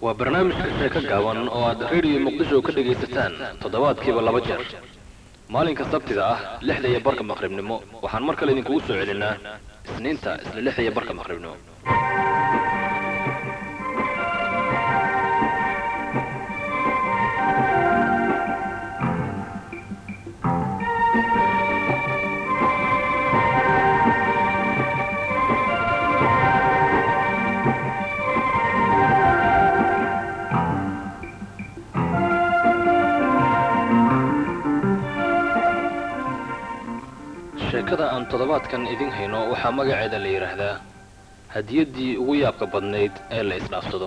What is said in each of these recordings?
waa barnaamijka sheeko gaaban oo aad reediyo muqdisho ka dhegaysataan toddobaadkiiba laba jeer maalinka sabtida ah lixda iyo barka maqribnimo waxaan mar kale idinkugu soo celinaa isniinta isla lixda iyo barka maqribnimo sheekada aan toddobaadkan idin hayno waxaa magaceeda la yidhaahdaa hadiyaddii ugu yaabka badnayd ee la isdhaafsado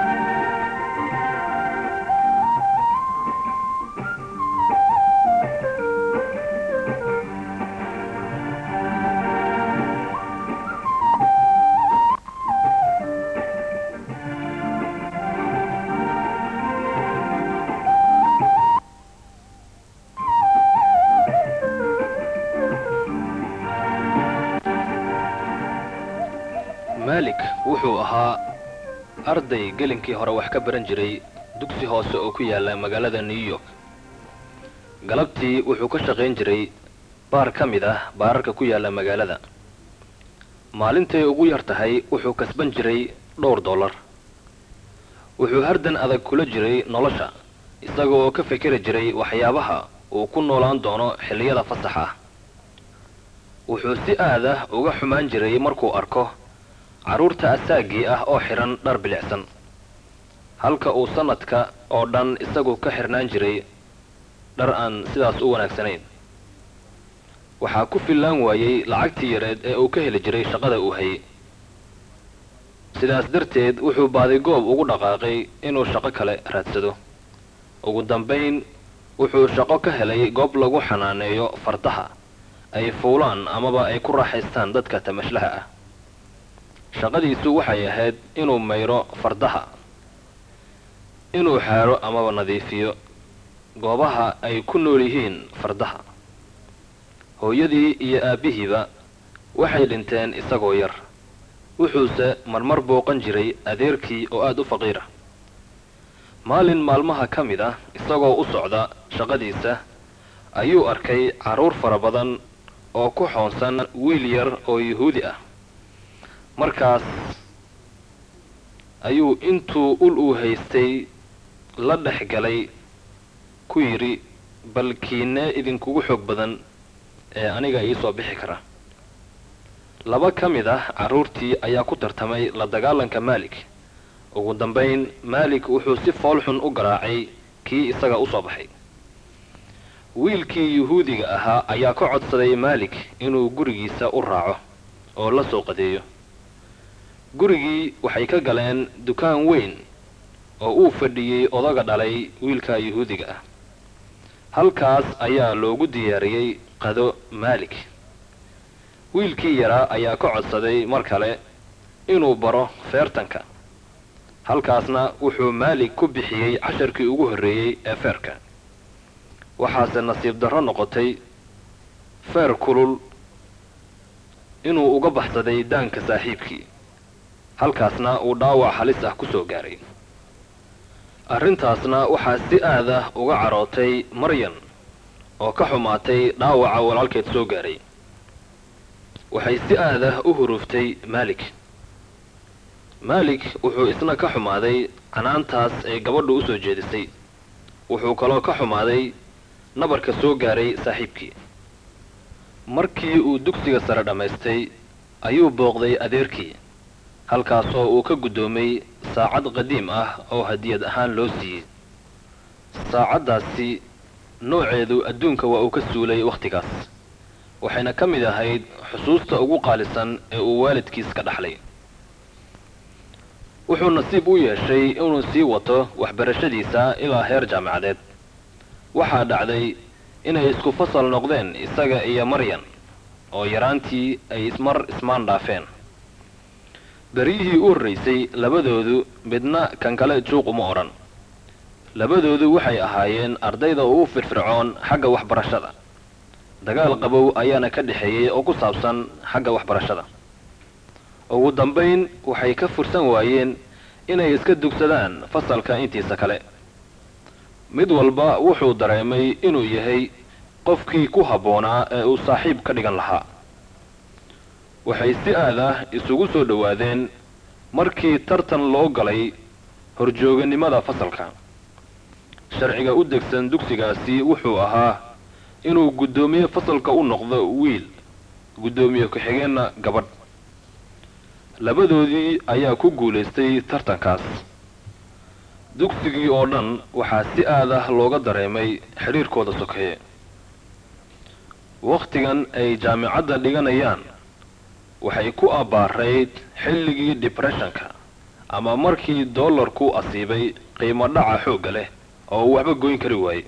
maalik wuxuu ahaa arday gelinkii hore wax ka baran jiray dugsi hoose oo ku yaalla magaalada new york galabtii wuxuu ka shaqayn jiray baar ka mid ah baararka ku yaalla magaalada maalintay ugu yar tahay wuxuu kasban jiray dhowr dollar wuxuu hardan adag kula jiray nolosha isaga oo ka fikiri jiray waxyaabaha uu ku noolaan doono xilliyada fasaxa ah wuxuu si aadah uga xumaan jiray markuu arko carruurta asaagii ah oo xidhan dhar bilicsan halka uu sannadka oo dhan isagu ka xidhnaan jiray dhar aan sidaas u wanaagsanayn waxaa ku fillaan waayey lacagtii yareed ee uu ka heli jiray shaqada uu hayay sidaas darteed wuxuu baadigoob ugu dhaqaaqay inuu shaqo kale raadsado ugu dambayn wuxuu shaqo ka helay goob lagu xanaaneeyo fardaha ay fuulaan amaba ay ku raaxaystaan dadka tamashlaha ah shaqadiisu waxay ahayd inuu mayro fardaha inuu xaadho amaba nadiifiyo goobaha ay ku nool yihiin fardaha hooyadii iyo aabbihiiba waxay dhinteen isagoo yar wuxuuse marmar booqan jiray adeerkii oo aad u faqiira maalin maalmaha ka mid ah isagoo u socda shaqadiisa ayuu arkay carruur fara badan oo ku xoonsan wiil yar oo yuhuudi ah markaas ayuu intuu ul uu haystay la dhex galay ku yidhi bal kiinee idinkugu xoog badan ee aniga iisoo bixi kara laba ka mid ah carruurtii ayaa ku tartamay la dagaalanka maalik ugu dambayn maalik wuxuu si foolxun u garaacay kii isaga u soo baxay wiilkii yuhuudiga ahaa ayaa ka codsaday maalik inuu gurigiisa u raaco oo la soo qadeeyo gurigii waxay ka galeen dukaan weyn oo uu fadhiyey odaga dhalay wiilka yuhuudiga ah halkaas ayaa loogu diyaariyey qado maalik wiilkii yaraa ayaa ka codsaday mar kale inuu baro feertanka halkaasna wuxuu maalik ku bixiyey casharkii ugu horreeyey ee feerka waxaase nasiib darro noqotay feer kulul inuu uga baxsaday daanka saaxiibkii halkaasna uu dhaawac halis ah ku soo gaaray arrintaasna waxaa si aad ah uga carootay maryan oo ka xumaatay dhaawaca walaalkeed soo gaaray waxay si aad ah u huruuftay maalik maalik wuxuu isna ka xumaaday canaantaas ay gabadhu u soo jeedisay wuxuu kaloo ka xumaaday nabarka soo gaaray saaxiibkii markii uu dugsiga sare dhammaystay ayuu booqday adeerkii halkaasoo uu ka guddoomay saacad qadiim ah oo hadiyad ahaan loo siiyey saacaddaasi nooceedu adduunka waa uu ka suulay wakhtigaas waxayna ka mid ahayd xusuusta ugu qaalisan ee uu waalidkiis ka dhaxlay wuxuu nasiib u yeeshay inuu sii wato waxbarashadiisa ilaa heer jaamacadeed waxaa dhacday inay isku fasal noqdeen isaga iyo maryan oo yaraantii ay ismar ismaan dhaafeen beryihii u horraysay labadoodu midna kan kale juuq uma odhan labadoodu waxay ahaayeen ardayda ugu firfircoon xagga waxbarashada dagaal qabow ayaana ka dhexeeyey oo ku saabsan xagga waxbarashada ugu dambayn waxay ka fursan waayeen inay iska dugsadaan fasalka intiisa kale mid walba wuxuu dareemay inuu yahay qofkii ku habboonaa ee uu saaxiib ka dhigan lahaa waxay si aad ah isugu soo dhowaadeen markii tartan loo galay horjooganimada fasalka sharciga u degsan dugsigaasi wuxuu ahaa inuu guddoomiye fasalka u noqdo wiil guddoomiye ku-xigeenna gabadh labadoodii ayaa ku guulaystay tartankaas dugsigii oo dhan waxaa si aad ah looga dareemay xidhiirkooda sokeeye wakhtigan ay jaamicadda dhiganayaan waxay ku abbaarayd xilligii dibreshanka ama markii dollarku asiibay qiimo dhaca xoogga leh oo uu waxba goyn kari waayey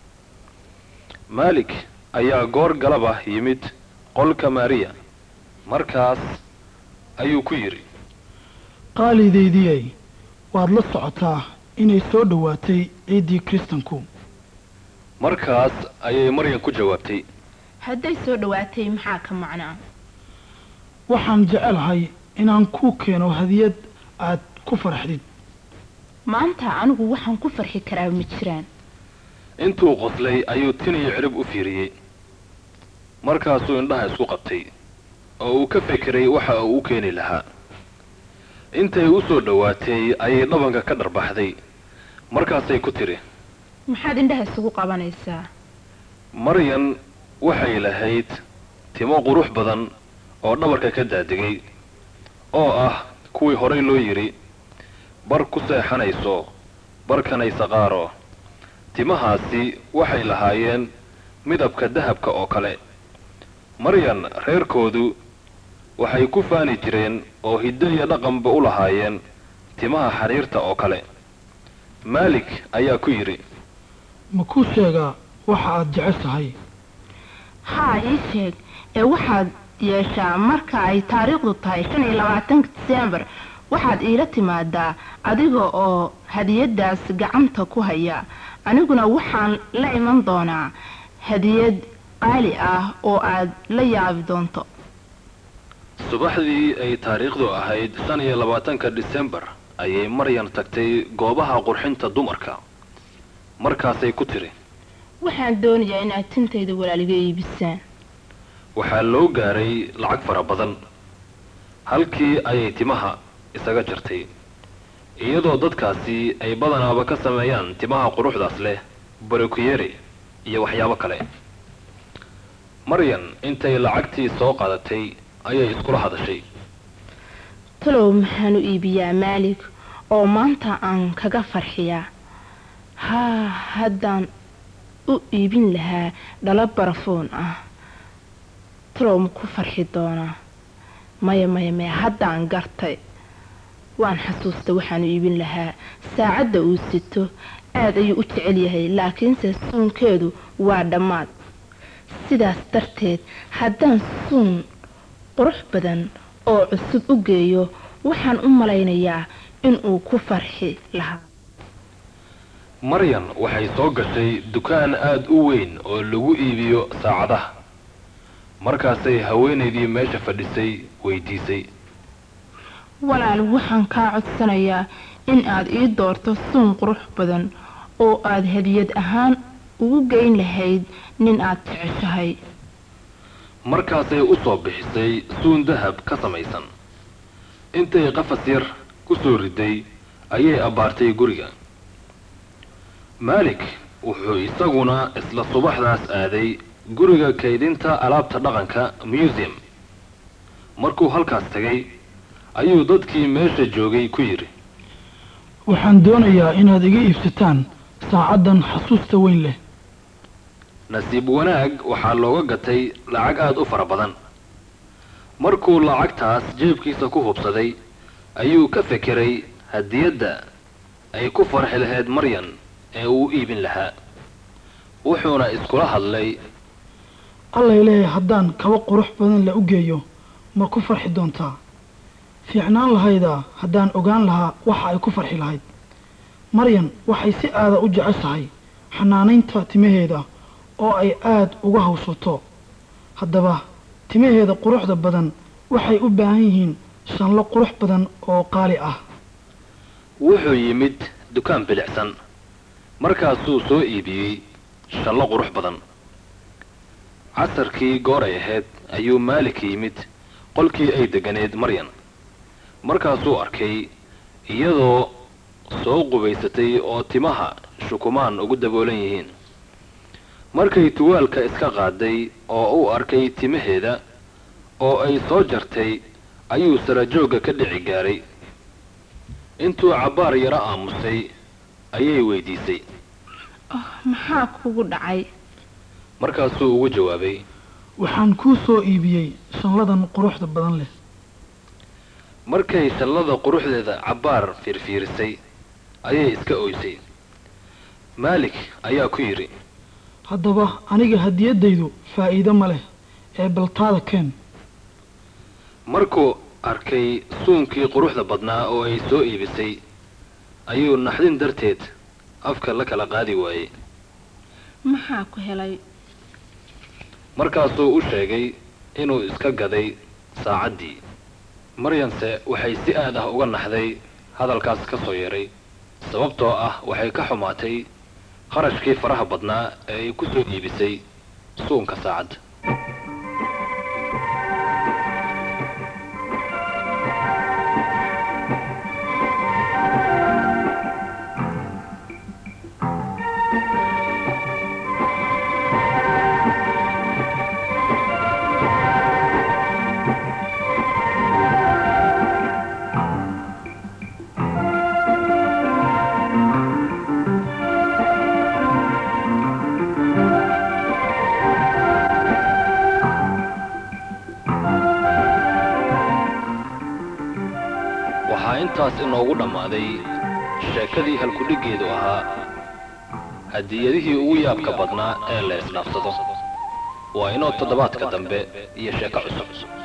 maalik ayaa goor galaba yimid qolka maariya markaas ayuu ku yidhi qaalidaydiyay waad la socotaa inay soo dhowaatay ciiddii kiristanku markaas ayay maryan ku jawaabtay hadday soo dhowaatay maxaa ka macnaa waxaan jecelahay inaan kuu keeno hadiyad aad ku farxdid maanta anigu waxaan ku farxi karaa ma jiraan intuu qoslay ayuu tin iyo cirib u fiiriyey markaasuu indhaha isku qabtay oo uu ka fekeray waxa uu u keeni lahaa intay u soo dhowaatay ayay dhabanka ka dharbaxday markaasay ku tidhi maxaad indhaha isugu qabanaysaa maryan waxay lahayd timo qurux badan oo dhabarka ka daadegay oo ah kuwii horay loo yidhi bar ku seexanayso barkanaysa qaaro timahaasi waxay lahaayeen midabka dahabka oo kale maryan reerkoodu waxay ku faani jireen oo hiddo iyo dhaqanba u lahaayeen timaha xariirta oo kale maalik ayaa ku yidhi ma kuu sheegaa waxa aad jeceshahay haa ii sheeg ee waxaad yeeshaa marka ay taariikhdu tahay shan iyo labaatanka diseembar waxaad iila timaadaa adiga oo hadiyadaas gacanta ku haya aniguna waxaan la iman doonaa hadiyad qaali ah oo aad la yaabi doonto subaxdii ay taariikhdu ahayd shan iyo labaatanka disembar ayay maryan tagtay goobaha qurxinta dumarka markaasay ku tidhi waxaan doonayaa inaad tintayda walaaliga iibisaan waxaa loo gaaray lacag fara badan halkii ayay timaha isaga jartay iyadoo dadkaasi ay badanaaba ka sameeyaan timaha quruxdaas leh barokuyere iyo waxyaabo kale maryan intay lacagtii soo qaadatay ayay iskula hadashay talow maxaan u iibiyaa maalik oo maanta aan kaga farxiyaa haa haddaan u iibin lahaa dhalo barafoon ah talow ma ku farxi doonaa maya maya maya haddaan gartay waan xasuusta waxaan u iibin lahaa saacadda uu sito aad ayuu u jecel yahay laakiinse suunkeedu waa dhammaad sidaas darteed haddaan suun qurux badan oo cusub u geeyo waxaan u malaynayaa inuu ku farxi lahaa maryan waxay soo gashay dukaan aada u weyn oo lagu iibiyo saacadaha markaasay haweenaydii meesha fadhisay weydiisay walaal waxaan kaa codsanayaa in aad ii doorto suun qurux badan oo aad hadiyad ahaan ugu geyn lahayd nin aad jeceshahay markaasay u soo bixisay suun dahab ka samaysan intay qafas yar ku soo riday ayay abbaartay guriga maalik wuxuu isaguna isla subaxdaas aaday guriga kaydinta alaabta dhaqanka museum markuu halkaas tegay ayuu dadkii meesha joogay ku yidhi waxaan doonayaa inaad iga iibsataan saacaddan xasuusta weyn leh nasiib wanaag waxaa looga gatay lacag aada u fara badan markuu lacagtaas jeebkiisa ku hubsaday ayuu ka fekeray hadiyadda ay ku farxi lahayd maryan ee uu iibin lahaa wuxuuna iskula hadlay allay leeyahay haddaan kaba qurux badan la u geeyo ma ku farxi doontaa fiicnaan lahaydaa haddaan ogaan lahaa waxa ay ku farxi lahayd maryan waxay si aada u jeceshahay xanaanaynta timaheeda oo ay aada uga hawsato haddaba timaheeda quruxda badan waxay u baahan yihiin shanlo qurux badan oo qaali ah wuxuu yimid dukaan bilicsan markaasuu soo iibiyey shallo qurux badan casarkii gooray ahayd ayuu maalik yimid qolkii ay deganeed maryan markaasuu arkay iyadoo soo qubaysatay oo timaha shukumaan ugu daboolan yihiin markay tuwaalka iska qaaday oo uu arkay timaheeda oo ay soo jartay ayuu sarajoogga ka dhici gaaray intuu cabbaar yaro aamusay ayay weydiisay oh maxaa kugu dhacay markaasuu ugu jawaabay waxaan kuu soo iibiyey shanladan quruxda badan leh markay shallada quruxdeeda cabbaar fiirfiirisay ayay iska oysay maalik ayaa ku yidhi haddaba aniga hadiyaddaydu faa'iido ma leh ee baltaada keen markuu arkay suunkii quruxda badnaa oo ay soo iibisay ayuu naxdin darteed afka la kala qaadi waayey maxaa ku helay markaasuu u sheegay inuu iska gaday saacaddii maryanse waxay si aad ah uga naxday hadalkaas ka soo yeeray sababtoo ah waxay ka xumaatay qarashkii faraha badnaa ee ay ku soo iibisay suunka saacadda waxaa intaas inoogu dhammaaday sheekadii halkudhiggeedu ahaa hadiyadihii ugu yaabka badnaa ee la isdhaafsado waa inoo toddobaadka dambe iyo sheeko cusub